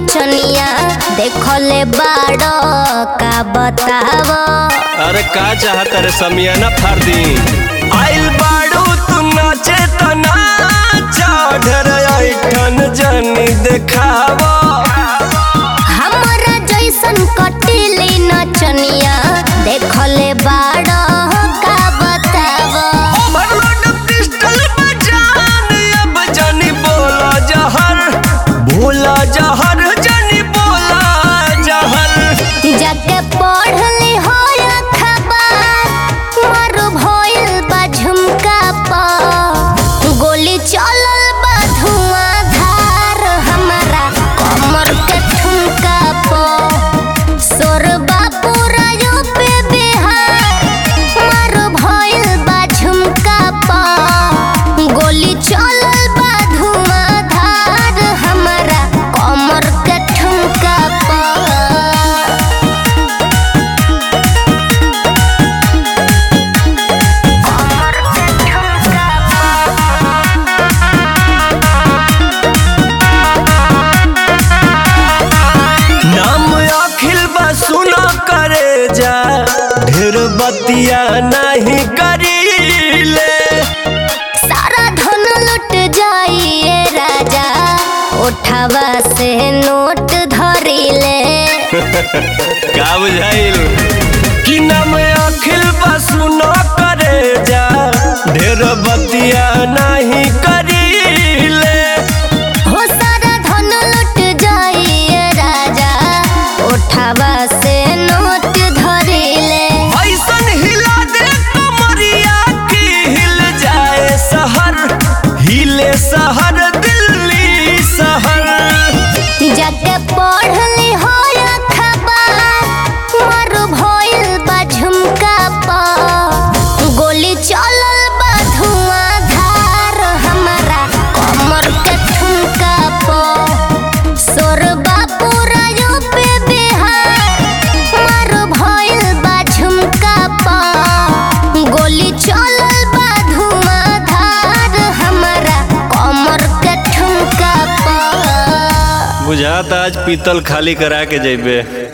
नचनिया देखले बाड़ो का बताव अरे का चाहत रे समियाना फाड़ दी आइल बाड़ू तू नाचे त नाचा ढेर ऐठन जनी देखावा हमरा जैसन कटिली नचनिया देखले बाड़ो का बताव ओवरलोड पिस्टल बजान अब जनी बोला जहर भोला जहर जनी बोला जहर जाके पढ़ली हो खबर मारो भइल बा झुमका पर गोली चलल बा धुआंधार हमारा कमर के ठुमका पर सोरबा पूरा यूपी बिहार मारो भइल बा झुमका पर गोली चलल बा धुआंधार हमारा कमर के ठुमका पर नाम अखिल बा सुना करे जा ढेर बतिया नहीं करीले सारा धन लुट जाइए राजा उठावा से नोट धरिले का बुझाइल कि नाम अखिल बा सुना करे जा ढेर बतिया नहीं करीले हो सारा धन लुट जाइए राजा उठावा से नोट धरिले ऐसन हिला दे कमरिया की हिल जाए शहर हिले शहर दिल्ली शहर जाके पढ़ली हो खबर मारू भइल बा झुमका पर गोली चलल बा धुआंधार हमारा कमर के ठुमका पर सोरबा पूरा यूपी बिहार मारू भइल बा झुमका पर गोली चलल बा धुआंधार हमारा कमर के ठुमका पर बुझाता आज पीतल खाली करा के जेबे